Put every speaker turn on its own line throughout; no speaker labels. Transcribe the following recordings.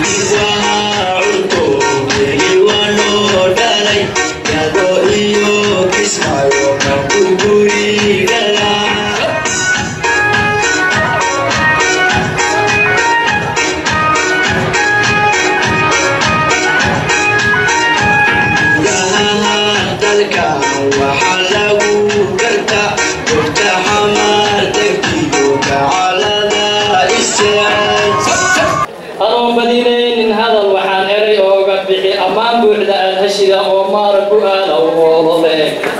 adoon badinaynin hadal waxaan eray ooga bixi ammaan buuxda aad heshida oo maara ku aada uoolole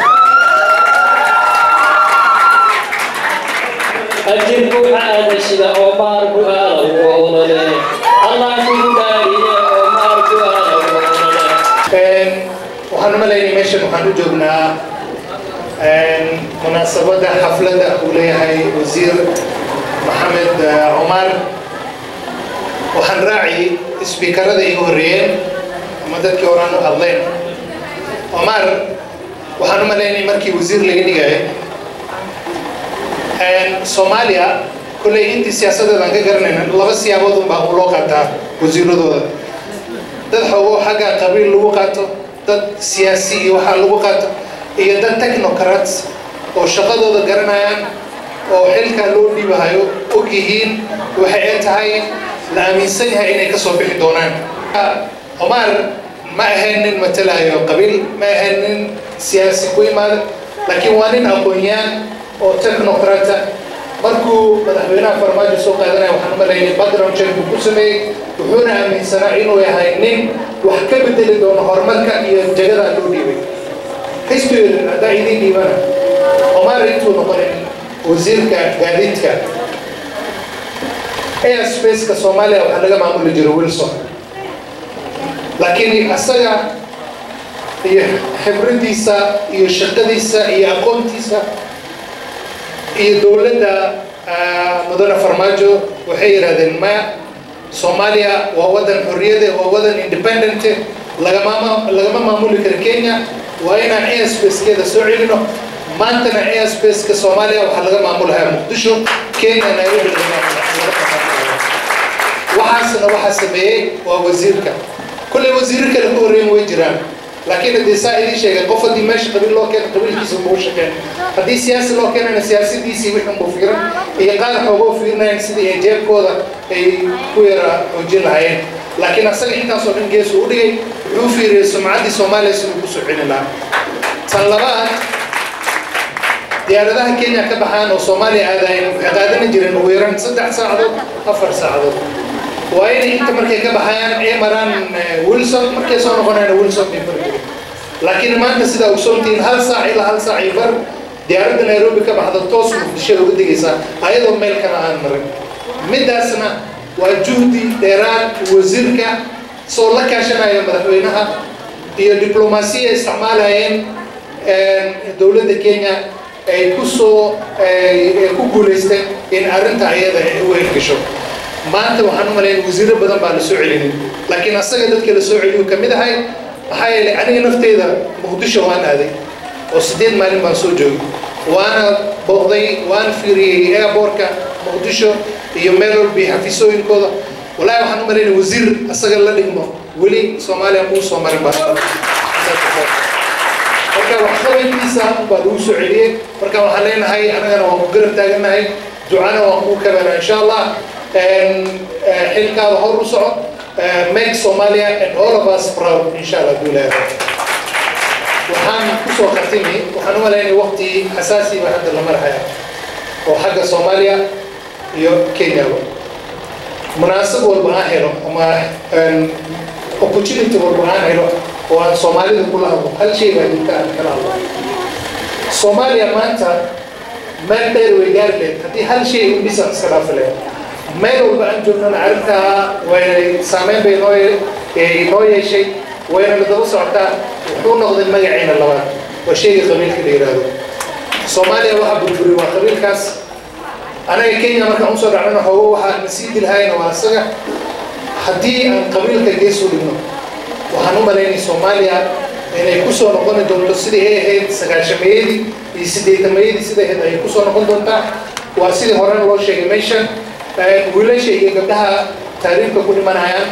ajir buuxa aad heshida oo maar ku aada uoolole allah kugu dhaariye oo maar ku aada uoolole
waxaan u malaynay meeshan waxaan u joognaa munaasabadda xafladda uu leeyahay wasiir maxamed cumar waxaan raaci isbiikarada igu horreeyeen ama dadkii horaan u hadleen cumar waxaan u malaynay markii wasiir laga dhigaya soomaaliya kolley intii siyaasadeeda aan ka garanayna laba siyaabood unbaa u loo qaataa wasiiradooda dad xoogo xagga qabiil lagu qaato dad siyaasi iyo waxaa lagu qaato iyo dad technocrats oo shaqadooda garanayaan oo xilkaa loo dhiibahayo og yihiin waxa ay tahay la aaminsan yahay inay ka soo bixi doonaan cumar ma ahayn nin matalayo qabiil ma ahayn nin siyaasi ku imaada laakiin waa nin aqoon-yaan oo technocrata markuu madaxweynaha farmaajo soo qaadanaya waxaan u malaynay background check buu ku sameeyey wuxuuna aaminsanaa inuu yahay nin wax ka bedeli doono horumarka iyo jagadaa loo dhiibay xisbiga haddaa idiin dhiibana cumar intuu noqonin wasiirka gaadiidka airspace-ka soomaaliya waxaa laga maamuli jiro wilson laakiin asaga iyo khibradiisa iyo shaqadiisa iyo aqoontiisa iyo dowladda mudane farmaajo waxay yidhahdeen maya soomaaliya waa waddan xorriyade waa waddan independente lagama lagama maamuli karo kenya waa inaan airspacekeeda soo celino maantana airspace-ka soomaaliya waxaa laga maamulahaa muqdisho kenya nairobi laga maamula waxaasna waxaa sameeyey waa wasiirka kulley wasiiro kale ku horreyn way jiraan laakiin haddii saa idiin sheegay qof haddii meesha qabiil loo keeno qabiilkiisa buu shaqeen haddii siyaasi loo keenana siyaasadiisii wixii buu fiiran iyo qaar xoogoo fiirinayan sidii ay jeebkooda ay ku yara xoojin lahaayeen laakiin asaga intaasoo dhan geesu u dhigay wuxuu fiiriyey sumcaddii soomaaliya siduu ku soo celin lahaa tan labaad diyaaradaha kenya ka baxaan oo soomaaliya aadaayeen waxay qaadani jireen ugu yaraan saddex saacadood afar saacadood waa inay inta markay ka baxayaan ay maraan wilson markay soo noqonayaan wilson bay mari jireen laakiin maanta sidaa ogsoontihiin hal saac ilaa hal saac iyo bar diyaaradda nairobi ka baxda toos muqdishoda uga degaysaa ayadoo meel kana aan marin midaasna waa juhdi dheeraad wasiirka soo la kaashanaya madaxweynaha iyo diblomaasiya isticmaalayeen dowladda kenya ay ku soo ku guulaysteen in arrinta ayada ay u hirgasho maanta waxaan u malayn wasiiro badan baa la soo celinin laakiin asaga dadka la soo celiyu ka mid ahay maxaa yeelay aniga nafteyda muqdisho waan aaday oo siddeed maalin baan soo joogay waana booqday waan fiiriyey airbortka muqdisho iyo meel walba iyo xafiisooyinkooda wallaahi waxaan u malaynay wasiir asaga la dhigmo weli soomaaliya muu soo marin baa marka waxqabankiisa baa lagu soo celiyey marka waxaan leenahay anagana waan ku garab taagannahay ducana waan kuu kabana insha allah xilkaada hor u soco make somalia and all of us proud insha allah duulaha waxaan kusoo khatimi waxaan u malaynay waqti xasaasi baa hadda la marhaya oo xagga soomaaliya iyo kenyaba munaasab walba aan helo ama opportunity walba aan helo oo aan soomaalida kula hadlo hal shay baa jirta aan kala hadlo soomaaliya maanta meel dheer way gaari leed haddii hal shay u dhisan iska dhaafi leed meel walba aan joognana arrintaa way saameyn bay noo noo yeeshay wayna la daba socotaa wuxuu noqday magaciina labaad waa shayga qabiilka la yidhaahdo soomaaliya waxaa burburi waa qabiilkaas anaga kenya markaan usoo dhacnana xoogo waxaa na sii dilhayna waa isaga haddii aan qabiilka gees u dhigno waxaan u malaynay soomaaliya inay kusoo noqoni doonto sidii ay ahayd sagaashamayadii iyo siddeetamayadii sida ahayd ayay kusoo noqon doontaa waa sidii horena loo sheegay meeshan wiilasha iyo gabdhaha taariifka ku dhimanayaan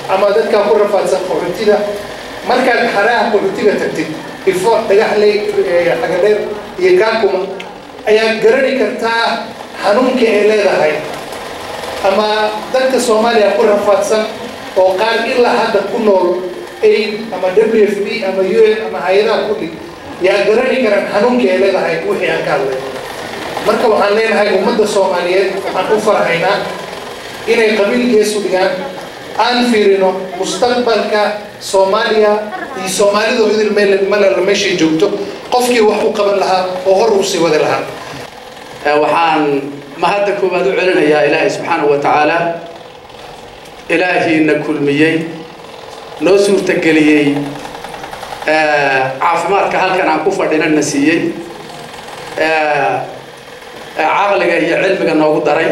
ama dadkaa ku rafaadsan qaxootida markaad xaraha qaxootiga tagtid ifo dhagaxley xagadheer iyo kaakuma ayaad garani kartaa xanuunka ay leedahay ama dadka soomaaliya ku rafaadsan oo qaar ilaa hadda ku nool aid ama w f b ama u n ama hay-adaha kulli yaa garani karaan xanuunka ay leedahay wixii aan ka hadlay marka waxaan leenahay ummadda soomaaliyeed waxaan u farhaynaa inay qabiilkeesu dhigaan aan fiirino mustaqbalka soomaaliya iyo soomaalidu idil meel malala meeshay joogto qofkii wax u qaban lahaa oo hor uu sii wadi lahaa
waxaan mahadda koowaad u celinayaa ilaahay subxaanahu wa tacaala ilaahiina kulmiyey noo suurtageliyey caafimaadka halkan aan ku fadhinana siiyey caqliga iyo cilmiga noogu daray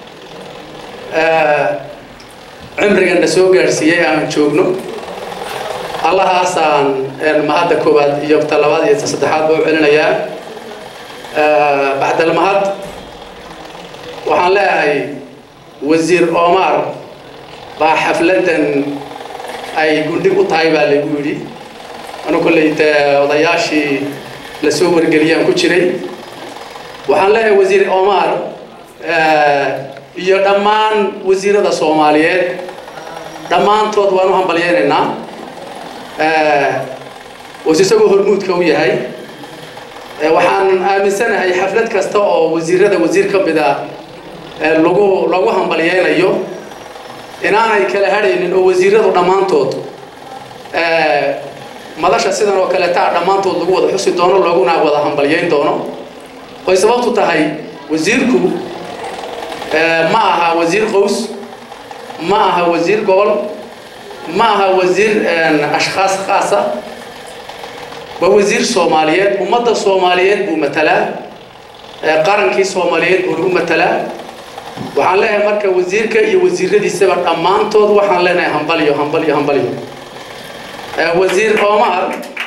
cimrigana soo gaadhsiiyey aan joogno allahaasaan mahadda koowaad iyo ta labaad iyo ta saddexaad ba u celinayaa bacdalmahad waxaan leeyahay wasiir omar baa xafladdan ay gundhig u tahay baa lagu yidhi anu kolley dee odayaashii la soo wargeliyaan ku jiray waxaan leeyahay wasiir omar iyo dhammaan wasiirada soomaaliyeed dhammaantood waan u hambalyeynaynaa was isagoo hormuudka u yahay waxaan aaminsanahay xaflad kasta oo wasiirada wasiir ka mida lagu lagu hambalyeynayo inaanay kala hadhaynin oo wasiiradu dhammaantood madasha sidan oo kaleetaa dhammaantood lagu wada xusi doono looguna wada hambalyeyn doono oy sababtu tahay wasiirku ma aha wasiir qows ma aha wasiir gobol ma aha wasiir ashkhaas khaasa waa wasiir soomaaliyeed ummadda soomaaliyeed buu matalaa qarankii soomaaliyeed buu lagu matalaa waxaan leeyahay marka wasiirka iyo wasiiradiisaba dhammaantood waxaan leenahay hambalyo hambalyo hambalyo wasiir omar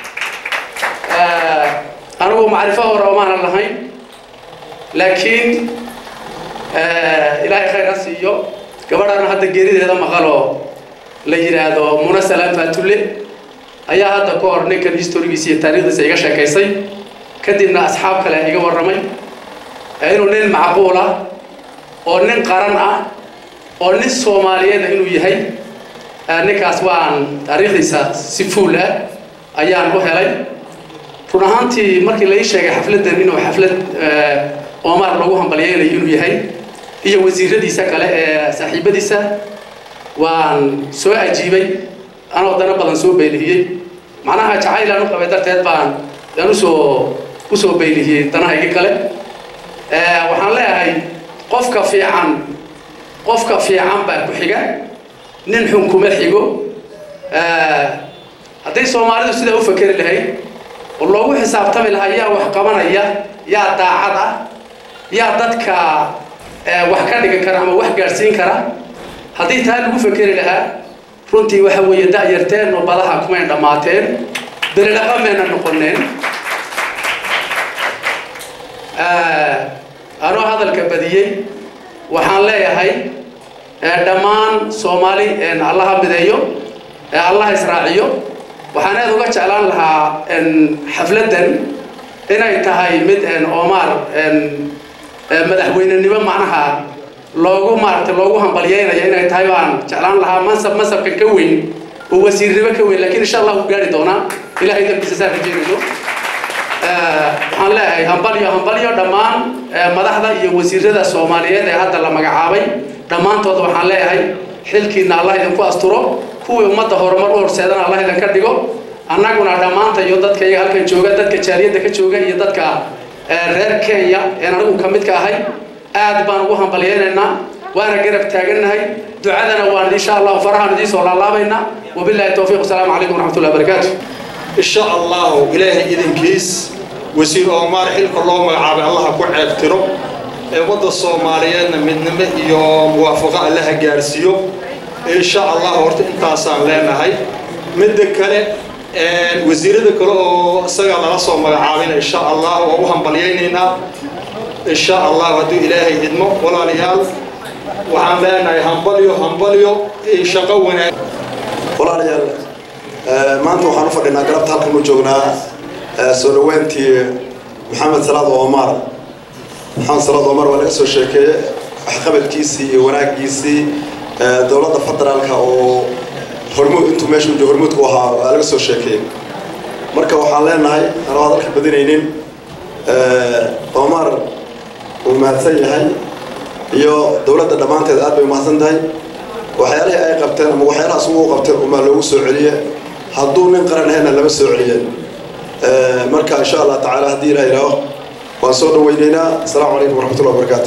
anigu macrifo hore omaanan lahayn laakiin ilaahay khayr ha siiyo gabadhana hadda geerideeda maqaloo la yidhaahdo muna salaam faatulle ayaa hadda ka hor ninkan historigiisa iyo taariikhdiisa iga sheekaysay kadibna asxaab kale iga warramay inuu nin macquul ah oo nin qaran ah oo nin soomaaliyeeda inuu yahay ninkaas waan taariikhdiisa si fuul ah ayaan u helay run ahaantii markii la ii sheegay xafladdan inuu xaflad omar lagu hambalyeynayo inuu yahay iyo wasiiradiisa kale ee saaxiibadiisa waan soo ajiibay anoo dana badan soo baylihiyey macnaha jacaylaan u qabay darteed baan aan usoo usoo baylihiyey danahaygi kale waxaan leeyahay qofka fiican qofka fiican baa ku xiga nin xun kuma xigo hadday soomaalidu sidaa u fakeri lahayd oo loogu xisaabtami lahaa yaa wax qabanaya yaa daacad ah yaa dadka wax ka dhigan kara ama wax gaadhsiin kara haddii taa lagu fakeri lahaa runtii waxa weeye da'yarteen oo badaha kumayn dhammaateen beridhaqa mayna noqoneen anoo hadalka badiyey waxaan leeyahay dhammaan soomaali allaha mideeyo allaha israaciyo waxaan aad uga jeclaan lahaa xafladdan inay tahay mid omar madaxweynenimo macnaha loogu maaragtay loogu hambalyeynayo inay tahay baan jeclaan lahaa mansab mansabkan ka weyn oo wasiirnimo ka weyn lakiin insha allah wuu gaari doonaa ilahay dambiisa saan rajeynayno waxaan leeyahay hambalyo hambalyo dhammaan madaxda iyo wasiirada soomaaliyeed ee hadda la magacaabay dhammaantood waxaan leeyahay xilkiina allah idinku asturo kuwii ummadda horumar u horseedana allah idinka dhigo annaguna dhammaanta iyo dadka iyaga halkan jooga dadka jaaliyadda ka jooga iyo dadka reer kenya een anigu ka mid ka ahay aad baan ugu hambalyeynaynaa waana garab taagannahay ducadana waan insha allah farahaan idiin soo laalaabaynaa wabillahi towfiiq wasalaamu calaykum waraxmatullahi wabarakaatu
إن شاء الله إلهي إذن كيس وسير أمار حلك الله مقعب الله كو عيبترو وضع الصوماليين من نمي يوم موافقة الله جارسيو إن شاء الله ورت انتاسان لنا هاي من ذكره وزير ذكره سجل الله صوم مقعبين إن شاء الله وهم بلييننا إن شاء الله ودو إلهي إدمو ولا ليال وحن لنا همبليو همبليو إن شقونا
walaalayaal maanta waxaan u fadhinaa galabta halkan u joognaa soo dhaweyntii maxamed salaad omar maxamed salaad omar waa laga soo sheekeeye waxqabadkiisii iyo wanaagiisii dowladda federaalka oo hormuud intuu meesha u hormuudku ahaa waa laga soo sheekeeyey marka waxaan leenahay anoo hadalka badinaynin omar uu mahadsan yahay iyo dowladda dhammaanteed aad bay umahadsan tahay waxyaalihii ay qabteen ama waxyaalahaas ugu qabteen umaa loogu soo celiye hadduu nin qaran ahayna lama soo celiye marka insha allah tacaala haddii ilaah yidhaaho waan soo dhaweyneynaa asalaamu calaykum waraxmatullahi wabarakaatu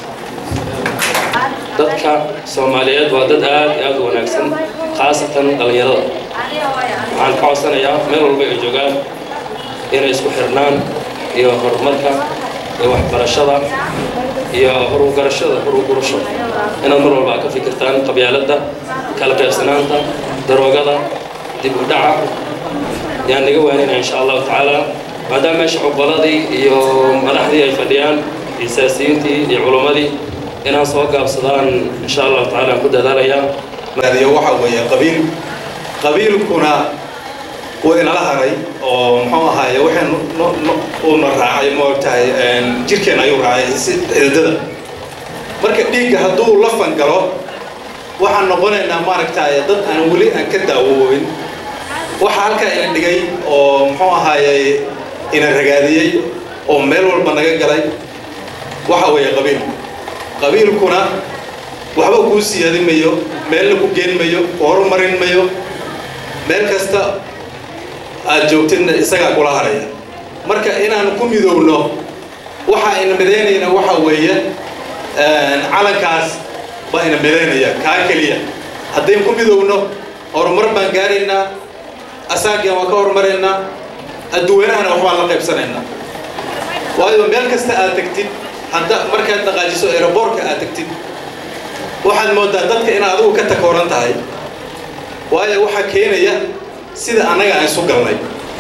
dadka soomaaliyeed waa dad aad iyo aad u wanaagsan khaasatan dhallinyarada waxaan ka codsanayaa meel walba ay joogaan inay isku xirnaan iyo horumarka iyo waxbarashada iyo horugarashada horugurasho inaad mar walba ka fikirtaan qabyaaladda kala qaybsanaanta daroogada dib u dhaca yaan naga waanina insha allahu tacaala maadaama meesha cuqaladii iyo madaxdii ay fadhiyaan iyo siyaasiyiintii iyo culummadii inaan soo gaabsadaan insha allahu tacaala aan ku dadaalayaa
adiyo waxa weeye qabiil qabiilkuna wuu inala haray oo muxuu ahaaye waxaan uuna raacay moogtahay jirkeen ayuu raacay si xididada marka dhiigga hadduu la fangalo waxaan noqonaynaa maaragtay dad aan weli aan ka daawoobin waxa halkaa ina dhigay oo muxuu ahaaye ina ragaadiyey oo meel walba naga galay waxa weeye qabiil qabiilkuna waxba kuu siyaadin mayo meelna ku geen mayo ku horumarin mayo meel kasta aad joogtidna isagaa kula haraya marka inaan ku midoowno waxa ina midaynayna waxa weeye calankaas baa ina midaynaya kaa keliya haddayn ku midoowno horumar baan gaaraynaa asaagian waa ka horumaraynaa adduwanahana waxbaan la qaybsanaynaa waayo meel kasta aad tegtid hadda markaad dhaqaajiso aeroboortka aad tegtid waxaad moodaa dadka inaad adigu ka takooran tahay waayo waxaa keenaya sida annaga aan isu galnay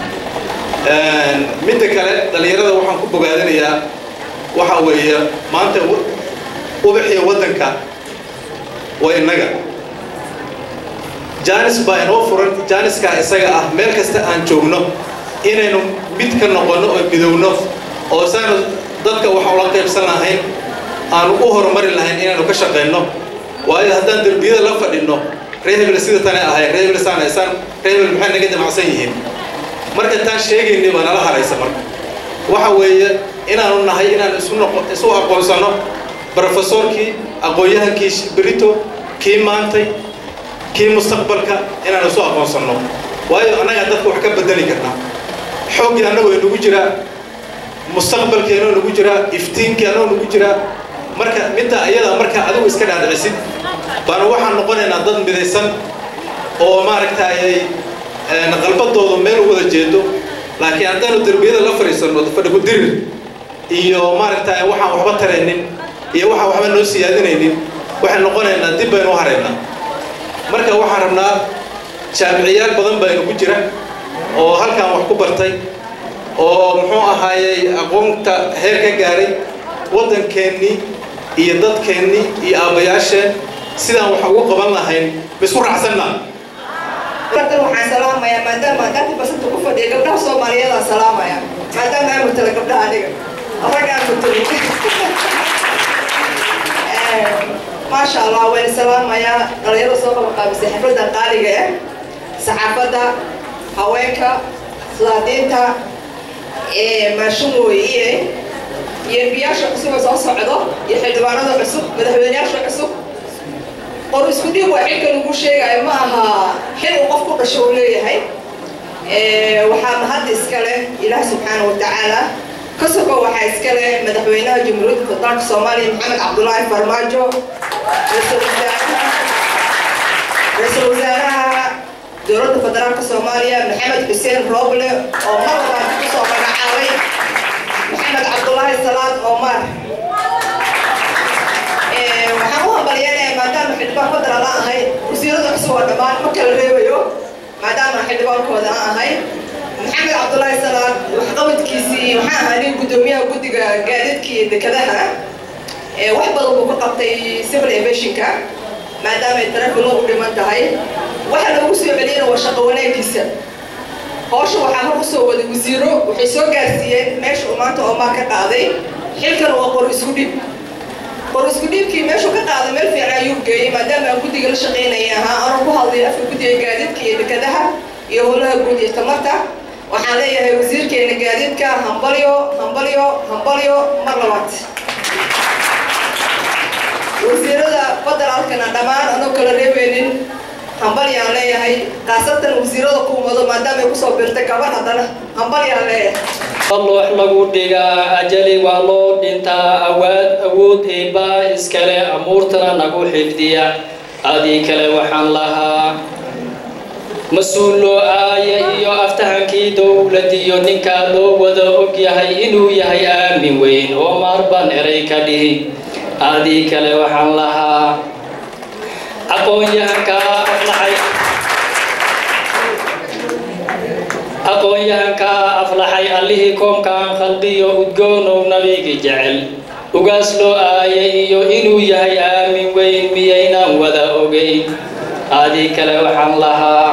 midda kale dhallinyarada waxaan ku bogaadinayaa waxa weeye maanta ubaxiya waddanka waa innaga jaanis baa inoo furan jaaniskaa isaga ah meel kasta aan joogno inaynu mid ka noqonno oo midowno oo saanu dadka waxaan la qaybsan lahayn aanu u horumari lahayn inaanu ka shaqayno waayo haddaan derbiyada la fadhinno ree hebel sida tane ahay ree hebel saan saan ree hebel maxay naga damacsan yihiin marka taan sheegayni baa nala haraysa marka waxa weeye inaanu nahay inaan isu noqo isu aqoonsano brofesorkii aqoon-yahankii berito kii maantay kii mustaqbalka inaan isu aqoonsanno waayo annagaa dadka wax ka bedeli karnaa xooggii annagoo inagu jiraa mustaqbalkii anoo nagu jiraa iftiinkii anoo nagu jiraa marka midda ayadaa markaa adigu iska dhaadhicisid baana waxaan noqonaynaa dad midaysan oo maaragtay qalbadooda meel u wada jeedo laakiin haddaanu derbiyada la fadhiisanno fadhigu dirir iyo maaragtay waxaan waxba taraynin iyo waxaan waxba noo siyaadinaynin waxaan noqonaynaa dib baynu u haraynaa marka waxaan rabnaa jaamiciyaal badan baa inagu jira oo halkan wax ku bartay oo muxuu ahaayey aqoonta heer ka gaaray waddankeennii iyo dadkeennii iyo aabbayaasheen sidaan wax ugu qaban lahayn ma isku raacsannaa
dan waxaan salaamayaa maadaama dhanka basanta ku fadhiya gabdhaha soomaaliyeedaan salaamaya maadaama aan mutala gabdhaha aniga ragga aan mutali maasha allah waan salaamayaa dhalinyarada soo qabaqaabisay xafladda qaaliga ah saxaafadda haweenka islaadiinta maashumooyiye iyo embiyaasha cusub oo soo socdo iyo xildhibaanada cusub madaxweyneyaasha cusub qor isku dhiib waa xilka lagu sheegayo ma aha xil uu qof ku dhasho uu leeyahay waxaa mahad iskale ilaah subxaana wa tacaala ka sogo waxaa iskale madaxweynaha jamhuuriyadda federaalka soomaaliya maxamed cabdulaahi farmaajo ra-iisul wasaaraha ra-iisul wasaaraha dowladda federaalka soomaaliya maxamed xuseen rooble oo mar labaad kusoo magacaabay maxamed cabdulaahi salaad omar waxaan u hambalyeynaya maadaama xildhibaan federal aan ahay wasiirada cusub oo dhammaan ma kala reebayo maadaama xildhibaankooda aan ahay maxamed cabdulaahi salaad waxqabadkiisii waxaan ahaa nin guddoomiyaha guddiga gaadiidka iyo dekadaha wax badan buu ka qabtay civil aviationka maadaama ay tarafilo u dhiman tahay waxaa loogu soo waa shaqo wanaagiisa howsha waxaa hor usoo waday wasiiro waxay soo gaarsiiyeen meesha uu maanta oomaa ka qaaday xilkan waa qor isku dhib qor isku dhiibkii meeshuu ka qaaday meel fiican ayuu geeyey maadaama aan guddiga la shaqaynaya ahaa anoo ku hadlay afka guddiga gaadiidka iyo dekadaha iyo howlaha guud iyo tamarta waxaan leeyahay wasiirkeena gaadiidka hambalyo hambalyo hambalyo mar labaad wasiirada federaalkana dhammaan anoo kala reebeynin hambalyaan leeyahay khaasatan wasiirada kuumado maadaama ay kusoo birtay gabar haddana hambalyaan leeyahay
loox lagu dhigaa ajali waa loo dhintaa awaad awood eebbaa iskale amuurtana nagu xifdiya adii kale waxaan lahaa mas-uul loo aaya iyo aftahankii dowladiyo ninkaa loo wada og yahay inuu yahay aamin weyn oo maarban eray ka dhihi adii kale waxaan lahaa aqoon-yahankaa aflaxay aqoon-yahankaa aflaxay allihii koomkaan khalqiyo udgoonow nabigi jecel ugaas loo aayay iyo inuu yahay aamin weyn miyaynaan wada ogeyn adii kale waxaan lahaa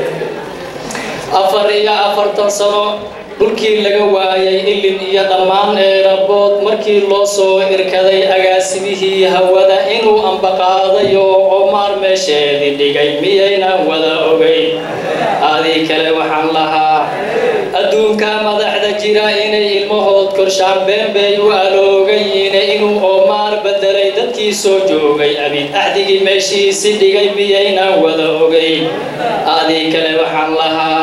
afar iyo afartan sano dhulkii laga waayay ilin iyo dhammaan eerabood markii loo soo irkaday agaasimihii hawada inuu ambaqaaday oo omaar meesheedii dhigay miyaynaan wada ogeyn adii kale waxaan lahaa adduunka madaxda jira inay ilmahood korshaan beenbay u aloogayiine inuu oomaar bedelay dadkii soo joogay abid axdigii meeshiisi dhigay miyaynaan wada ogeyn adii kale waxaan lahaa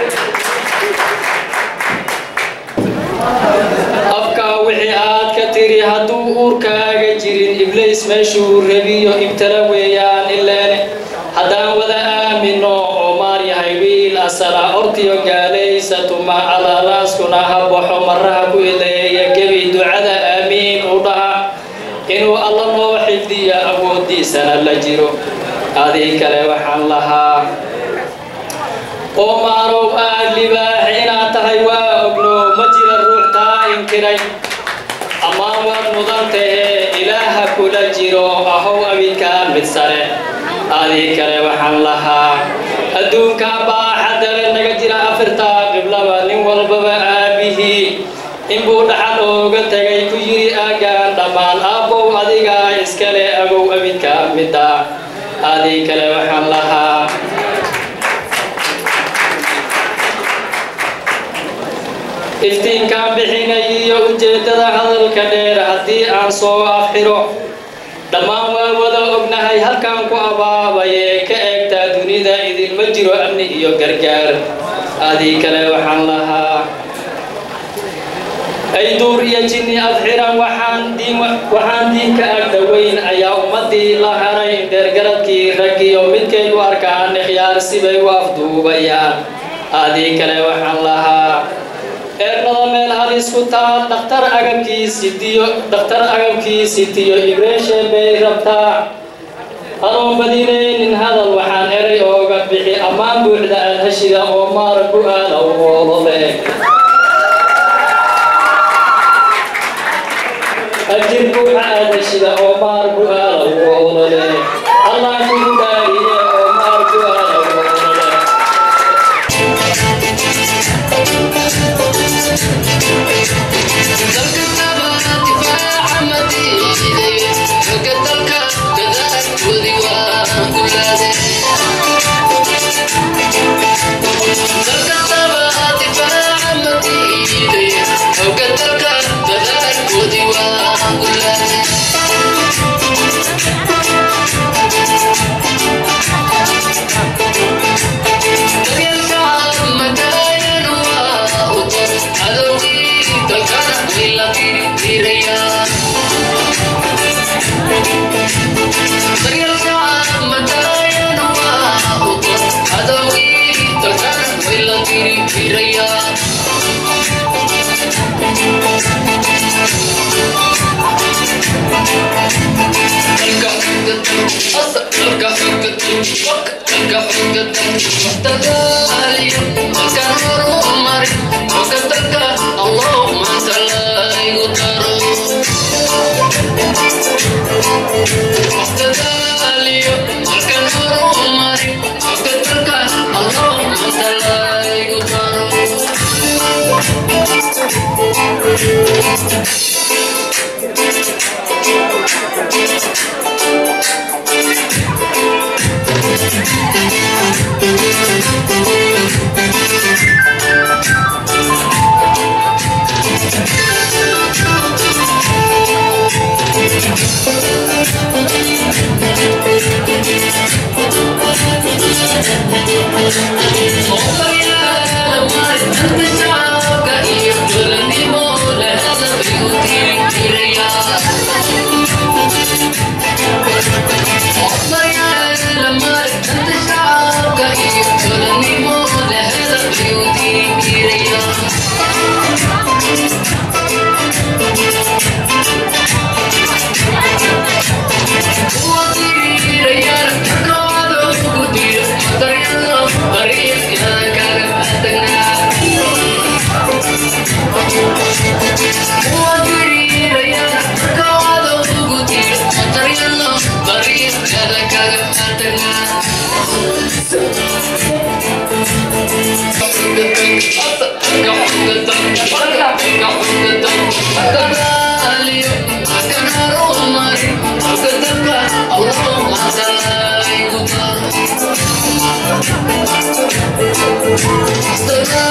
afkaa wixii aad ka tiri hadduu uurkaaga jirin iblays meeshuu rabiyo ibtala weeyaan ileen haddaan wada aamino oomaar yahay wiil asala ortiyo gaalaysa tuma alalaaskuna ha baxo maraha ku ileeya gebi ducada aamiin u dhaha inuu alla noo xifdiyo awooddiisana la jiro adii kale waxaan lahaa oomaarow aad libaax inaad tahay waa ogno ma jira ruux taa inkiray ammaan waad mudan tahee ilaaha kula jiro ahow abidkaa mid sare adii kale waxaan lahaa adduunka baaxadale naga jira afirtaa qiblaba nin walbaba aabihii inbuu dhaxal ooga tegay ku yiri aagaan dhammaan aabbow adigaa iskale agow abidkaa midda adii kale waxaan lahaa iftiinkaan bixinay iyo ujeeddada hadalka dheer haddii aan soo afxiro dhammaan waa wada ognahay halkaan ku abaabayee ka eegtaa dunida idinma jiro amni iyo gargaar adii kale waxaan lahaa ay duur iyo jinni afxiran waxaan diin waxaan diinka agdhoweyn ayaa ummadii la haray dheergaradkii raggiyo midkay u arkaan ikhyaar sibay u afduubayaan adii kale waxaan lahaa eernada meel halis ku taal dhakhtar agabkiisitiyo dhakhtar agabkiisitiyo ibreeshe bay rabtaa anoon badinaynin hadal waxaan eray ooga bixi ammaan buuxda aad heshida oo maar ku aada u hoolole ajir buuxa aad heshida oo maar ku aada u hoolole allah kugu dhaariye oo maar ku aada u hoolole
Thank you. Allah